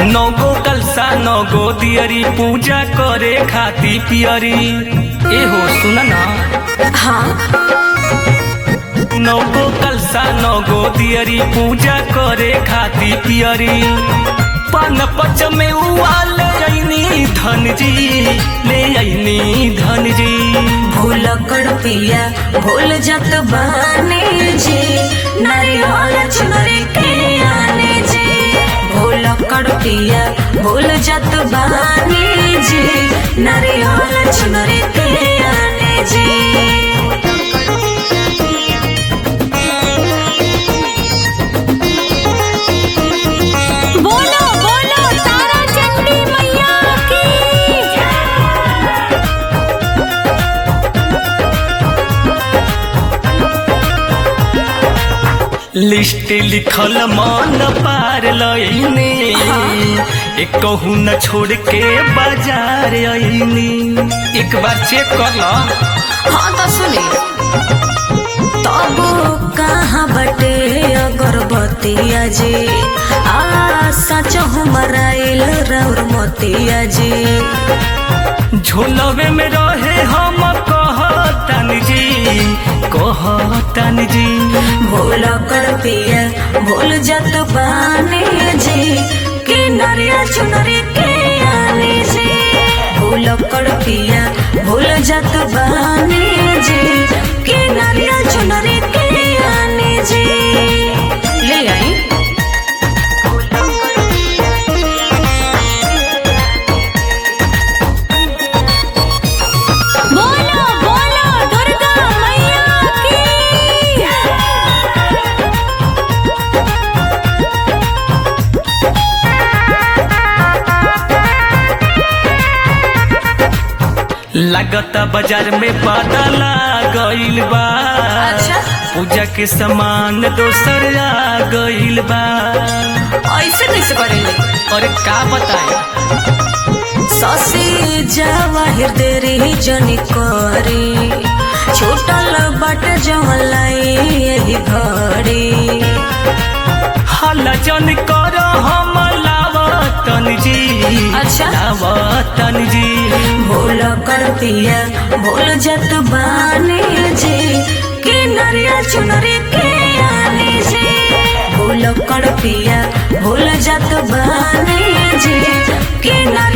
नौगो कलसा नौगो दियरी पूजा करे खाती पियरी एहो सुन ना हाँ नौगो कलसा नौगो दियरी पूजा करे खाती पियरी पान पच में उवाल अइनी धन जी ले अइनी धन जी भूल कर पिया भूल जत बाने जी नारियल चुनरी के आने जी भूल कर पिया भूल जत बाने जी नारियल चुनरी के आने जी बोलो बोलो तारा चंडी मैया की लिस्ट लिखल मन पार लइनी एक कहू न छोड़ के बाजार अइनी एक बार चेक कर लो हाँ तो सुनी तब कहाँ बटे अगरबत्तिया जी आ सच हमराइल रौर मोतिया जी झोलवे में रहे हम कहतन जी कहतन जी भूल कर पिया भूल जत बाने जी कि नरिया चुनरी के आने जी भूल कर पिया भूल जत बाने जी कि नरिया चुनरी के आने जी ले आई बोलो बोलो दुर्गा मैया की लगता बाजार में बदला गइल बा अच्छा। पूजा के सामान दोसर आ गइल बा ऐसे कैसे करेंगे और का बताए ससी जवाहिर देरी जनी करी छूटल बट जमलाई यही घड़ी हल्ला जन कर हम लावतन जी अच्छा। लावतन जी भूल कर पिया भूल जत बाने जी कि नरिया चुनरी के आने जी भूल कर पिया भूल जत बाने जी कि नरिया